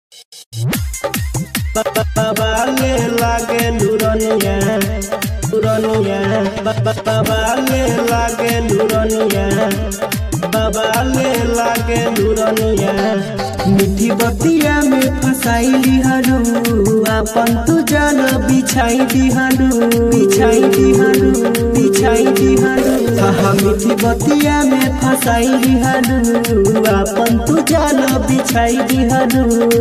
बाबाले लागे लुरनिया लुरनिया बाबाले लागे लुरनिया बाबाले लागे लुरनिया मीठी बतिया में फसाई दिहारू आपन तू जान बिछाई दिहारू बिछाई दिहारू बिछाई दिहारू हा मीठी बतिया में फसाई दिहारू आपन तू जान बिछाई दिहारू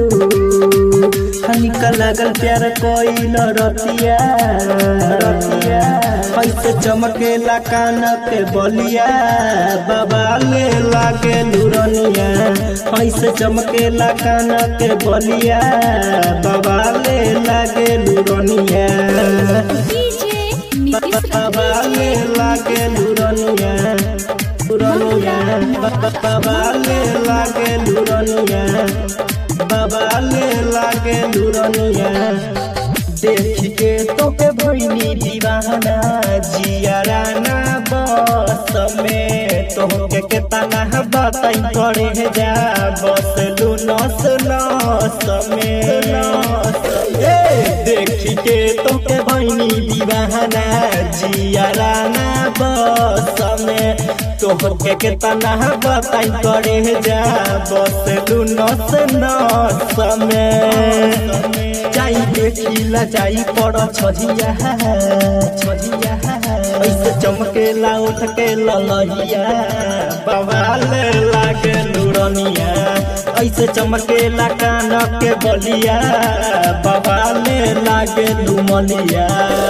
हनिका लागल प्यार कोई रतिया रतिया ऐसे चमकेला कान के बलिया बाबा ले लागे लुरनिया ऐसे चमकेला कान के बलिया बाबा ले लागे लुरनिया डीजे नीतीश बाबा ले लागे लुरनिया लुरनिया बाबा ले लागे लुरनिया बाबा ले लागे लुरनिया देख के तो के भइनी दीवाना जियारा ना बस में तो के के तना बताई करे जा बस लू नस नस में ए देख के तो के भइनी दीवाना जियारा ना बस में तो के के तना बताई करे जा बस लू नस नस में जाई देखिला जाई पड़ छजिया छजिया ऐसे चमकेला उठ के ललहिया बवाल लागे लुरनिया ऐसे चमकेला कान के बलिया बवाल लागे लुमनिया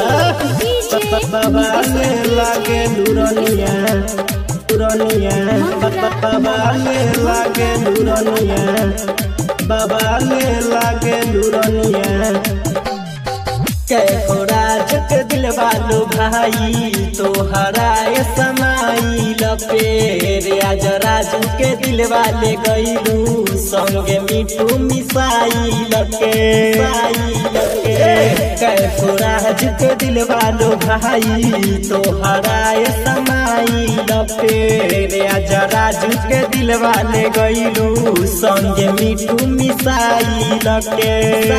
बवाल लागे लुरनिया लुरनिया बवाल लागे लुरनिया बाबा ले लागे लुरनिया कैको राज के दिल वालो भाई तो हराए समाई लपेर आज राजू के दिल वाले गईलू संगे मिठू मिसाई लके कैको राज के दिल वालो भाई तो हराए समाई लपेर आज राजू के दिल वाले गईलू संगे मिठू मिसाई लके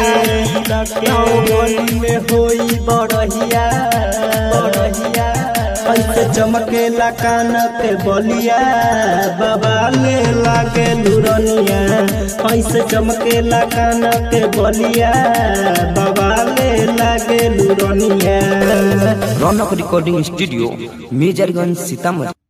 लके में होई बड़हिया बड़हिया ऐसे चमकेला कान के बलिया बाबा ले लागे लुरनिया ऐसे चमकेला कान के बलिया बाबा ले लागे लुरनिया रौनक रिकॉर्डिंग स्टूडियो मेजरगंज सीतामढ़ी